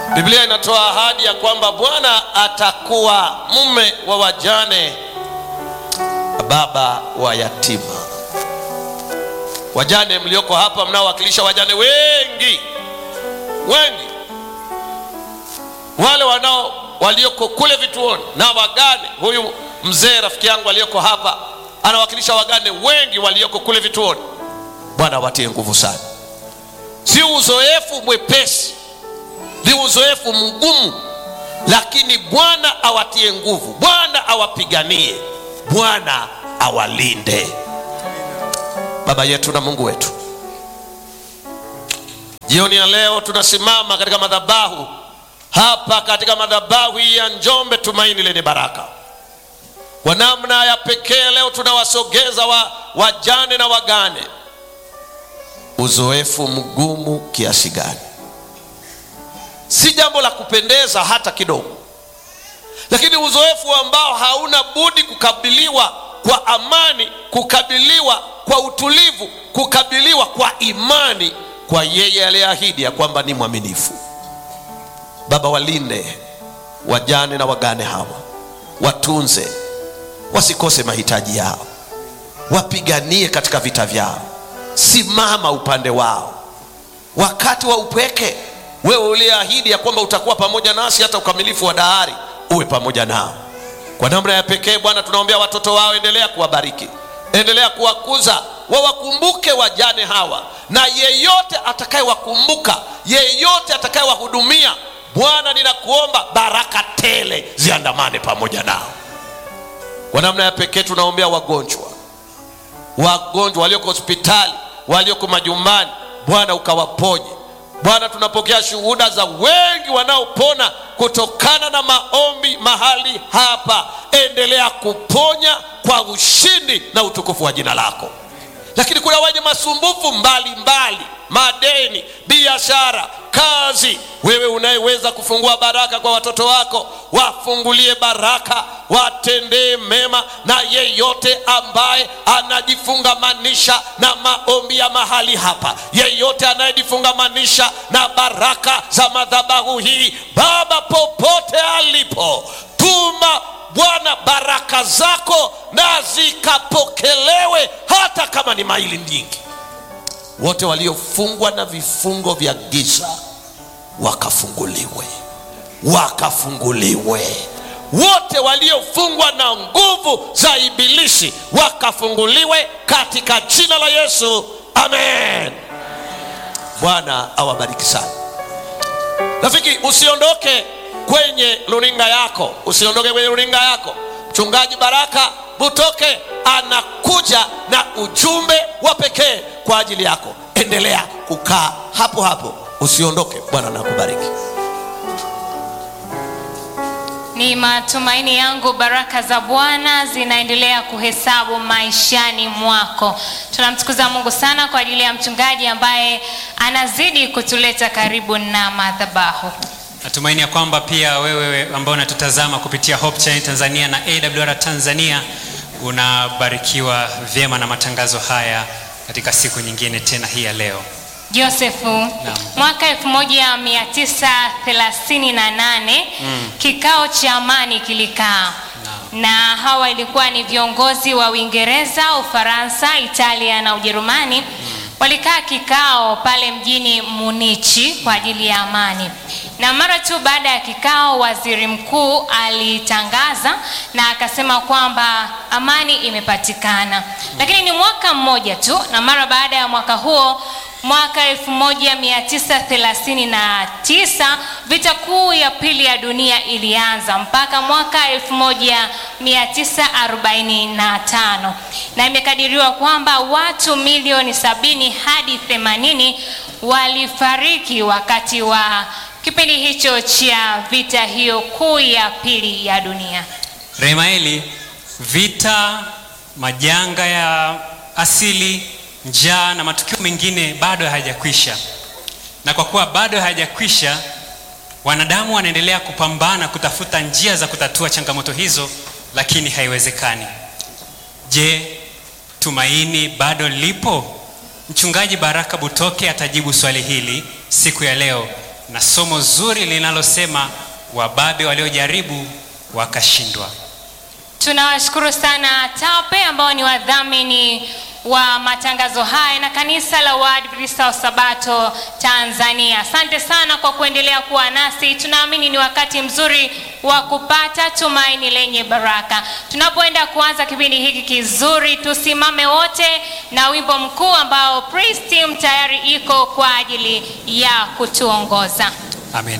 Biblia inatoa ahadi ya kwamba Bwana atakuwa mume wa wajane, baba wa yatima. Wajane mlioko hapa mnaowakilisha wajane wengi wengi, wale wanao walioko kule vituoni na wagane. Huyu mzee rafiki yangu aliyoko hapa anawakilisha wagane wengi walioko kule vituoni. Bwana awatie nguvu sana. Si uzoefu mwepesi, ni uzoefu mgumu, lakini Bwana awatie nguvu, Bwana awapiganie, Bwana awalinde. Baba yetu na Mungu wetu, jioni ya leo tunasimama katika madhabahu hapa, katika madhabahu hii ya Njombe Tumaini Lenye Baraka. Kwa namna ya pekee leo tunawasogeza wa, wajane na wagane. Uzoefu mgumu kiasi gani? Si jambo la kupendeza hata kidogo, lakini uzoefu ambao hauna budi kukabiliwa kwa amani, kukabiliwa kwa utulivu, kukabiliwa kwa imani kwa yeye aliyeahidi ya kwamba ni mwaminifu. Baba, walinde wajane na wagane hawa, watunze, wasikose mahitaji yao, wapiganie katika vita vyao, simama upande wao wakati wa upweke. Wewe uliyeahidi ya kwamba utakuwa pamoja nasi hata ukamilifu wa dahari, uwe pamoja nao kwa namna ya pekee. Bwana, tunaombea watoto wao, endelea kuwabariki, endelea kuwakuza, wawakumbuke wajane hawa, na yeyote atakayewakumbuka, yeyote atakayewahudumia, Bwana, ninakuomba baraka tele ziandamane pamoja nao. Kwa namna ya pekee tunaombea wagonjwa, wagonjwa walioko hospitali, walioko majumbani, Bwana ukawaponye. Bwana, tunapokea shuhuda za wengi wanaopona kutokana na maombi mahali hapa. Endelea kuponya kwa ushindi na utukufu wa jina lako. Lakini kuna wenye masumbufu mbalimbali, madeni, biashara, kazi. Wewe unayeweza kufungua baraka kwa watoto wako, wafungulie baraka, watendee mema, na yeyote ambaye anajifungamanisha na maombi ya mahali hapa, yeyote anayejifungamanisha na baraka za madhabahu hii, Baba, popote alipo, tuma Bwana baraka zako na zikapokelewe, hata kama ni maili nyingi. Wote waliofungwa na vifungo vya giza wakafunguliwe, wakafunguliwe. Wote waliofungwa na nguvu za Ibilisi wakafunguliwe katika jina la Yesu, amen. Bwana awabariki sana. Rafiki, usiondoke kwenye runinga yako, usiondoke kwenye runinga yako. Mchungaji Baraka Butoke anakuja na ujumbe wa pekee kwa ajili yako. Endelea kukaa hapo hapo, usiondoke. Bwana nakubariki. Ni matumaini yangu baraka za Bwana zinaendelea kuhesabu maishani mwako. Tunamtukuza Mungu sana kwa ajili ya mchungaji ambaye anazidi kutuleta karibu na madhabahu. Natumaini ya kwamba pia wewe ambao unatutazama kupitia Hope Channel Tanzania na AWR Tanzania unabarikiwa vyema na matangazo haya katika siku nyingine tena hii ya leo. Josefu, mwaka 1938 kikao cha amani kilikaa na hawa ilikuwa ni viongozi wa Uingereza, Ufaransa, Italia na Ujerumani. Walikaa kikao pale mjini Munichi kwa ajili ya amani, na mara tu baada ya kikao, waziri mkuu alitangaza na akasema kwamba amani imepatikana. Lakini ni mwaka mmoja tu, na mara baada ya mwaka huo mwaka 1939 vita kuu ya pili ya dunia ilianza mpaka mwaka 1945 na imekadiriwa kwamba watu milioni sabini hadi 80 walifariki wakati wa kipindi hicho cha vita hiyo kuu ya pili ya dunia. Remaeli, vita, majanga ya asili, njaa na matukio mengine bado hayajakwisha, na kwa kuwa bado hayajakwisha, wanadamu wanaendelea kupambana kutafuta njia za kutatua changamoto hizo, lakini haiwezekani. Je, tumaini bado lipo? Mchungaji Baraka Butoke atajibu swali hili siku ya leo na somo zuri linalosema wababe waliojaribu wakashindwa. Tunawashukuru sana TAPE ambao ni wadhamini wa matangazo haya na kanisa la Waadventista wa Sabato Tanzania. Asante sana kwa kuendelea kuwa nasi. Tunaamini ni wakati mzuri wa kupata tumaini lenye baraka. Tunapoenda kuanza kipindi hiki kizuri, tusimame wote na wimbo mkuu ambao Praise Team tayari iko kwa ajili ya kutuongoza. Amen.